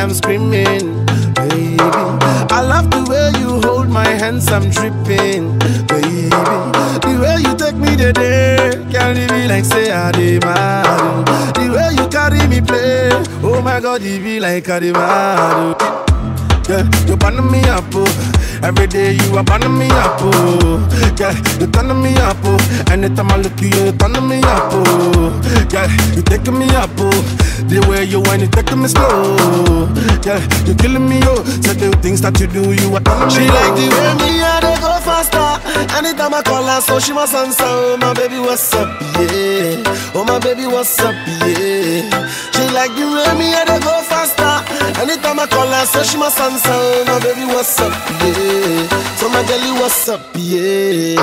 I'm screaming, baby. I love the way you hold my hands, I'm dripping, baby. The way you take me today, carry me like say I did mad. The way you carry me play, oh my God, it be like I did mad. Yeah, you burn me up, oh. Every day you are burning me up, oh. Yeah, you turn me up, oh. Anytime I look at you, you turn me up, oh. Yeah, you taking me up, oh. The way you whine, you taking me slow. Yeah, you killing me, oh. So the things that you do, you are turning She me like the oh. way me and they go faster. Anytime I call her, so she must answer. Oh my baby, what's up, yeah? Oh my baby, what's up, yeah? She like the way me and they go faster. Anytime I call her, so she must answer. Oh my baby, what's up, yeah? So my girlie, what's up, yeah?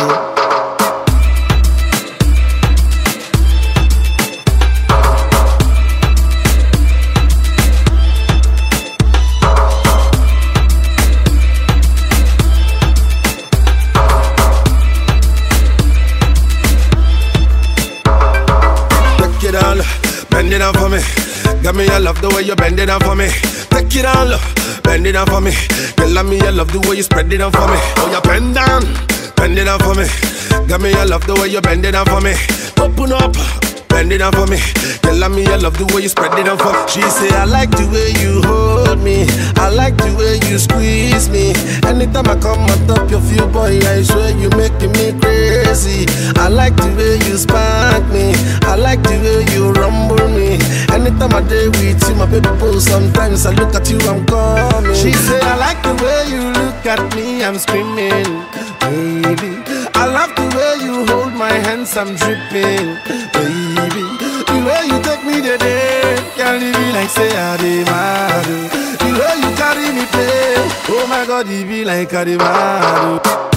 Take it on, bend it down for me. Got me, I love the way you bend it down for me. Take it on, bend it down for me. Girl, I me, I love the way you spread it down for me. Oh, you bend down, bend it down for me. Got me, I love the way you bend it down for me. Open up. Bend it down for me. Girl, I me, I love the way you spread it down for me. She say, I like the way you hold me. I like the way you squeeze me. Anytime I come on top of you, boy, I swear you making me crazy. I like the way you spank me. I like the way you rumble me. Anytime I day with you, my baby boo, sometimes I look at you, I'm coming. She say, I like the way you look at me, I'm screaming, baby. I love the way you hold my hands, I'm dripping, baby. The way you take me today, can't leave me like say I did mad. The way you carry me play, oh my God, it be like I did mad.